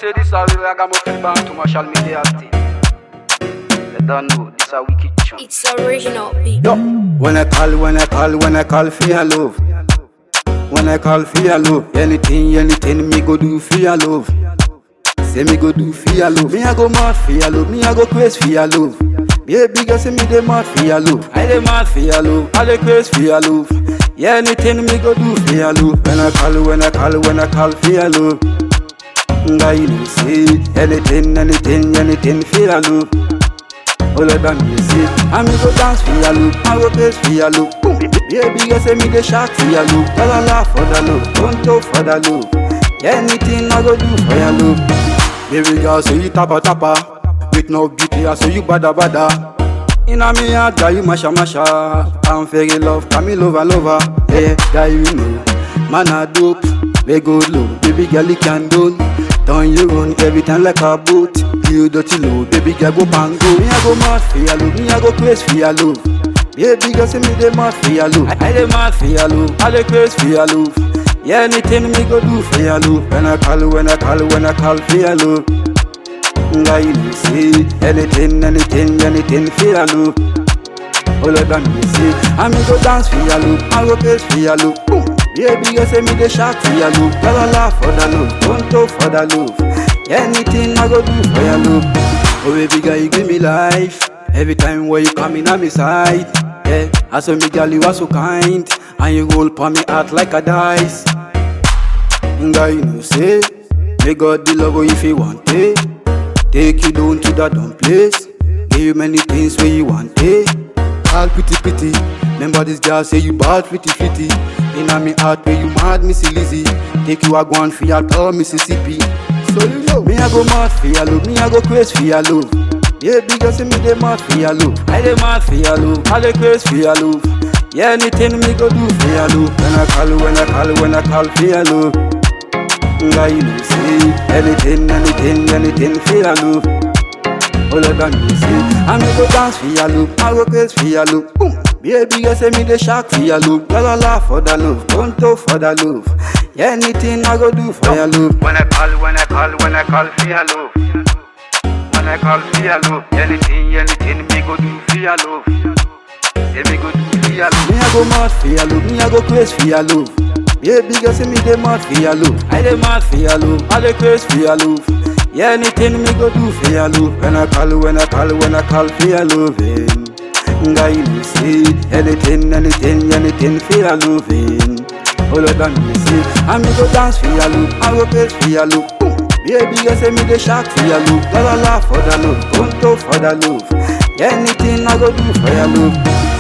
say this a real ragamuffin band to Marshall Media thing. They don't know, this a wicked chunk. It's original beat. Yo, when I call, when I call, when I call for your love. When I call for your love, anything, anything me go do for your love. Say me go do for your love, me I go mad for your love, me I go crazy for your love. Baby girl say me dey mad for your love, I dey mad for your love, I dey crazy for your love. Yeah, anything me go do for your love. When I call, when I call, when I call for your love. Guy, you know say anything, anything, anything for your love. All of them you see I me go dance for your look I go place for your look Boom Baby girl say me the shark for your look La la la for the look Don't talk for the look Anything I go do for your look Baby girl say you tappa tappa With no beauty I say you bada bada Inna me heart girl you masha masha I'm very love Come me lover lover Yeah girl you know Man a dope We go low Baby girl you can do Turn you run every time like a boat You dirty low, baby girl go bang go Me I go mad for your love, me I go crazy for your love Baby girl say me dey mad for your love I, I dey mad for your love, I dey crazy for your love Yeah, anything me go do for your love When I call, when I call, when I call for your love Guy, you know say Anything, anything, anything for your love all of them you see I me go dance for your look, I go crazy for your look Boom. Baby girl say me the shark for your look La la la for the love, don't talk for the love Anything I go do for your love Oh baby girl you give me life Every time when you come in on me side Yeah, I saw me girl you are so kind And you roll for me heart like a dice Guy you know say Me got the love if you want it Take you down to that dumb place Give you many things where you want it all pretty pretty. Remember this girl say you bad pretty pretty. Inna me heart where you mad Missy Lizzy. Take you a go on for your tour Mississippi. So you know me I go mad for your love, me I go crazy for your love. Yeah, big girl say me dey mad for your love. I dey mad for your love, I dey crazy for your love. Yeah, anything me go do for your love. When I call, when I call, when I call for your love. Guy, you know say anything, anything, anything for your love. All of them you see I me go dance for your look I go crazy for your look Boom Baby girl say me the shark for your look La la la for the love Don't talk for the love Yeah, anything I go do for your love When I call, when I call, when I call for your love. When I call for your love, anything, anything me go do for your love. Yeah, me go do for your love. Me I go mad for your love Me I go crazy for your love Baby girl say me dey mad for your love I dey mad for your love I dey crazy for your love Yeah, anything me go do for your love When I call, when I call, when I call for your loving Guy, you see Anything, anything, anything for your loving All of them you see I me go dance for your love I go crazy for your love Boom. Baby girl say me the shark for your love La la la for the love Don't talk for the love Yeah, anything I go do for your love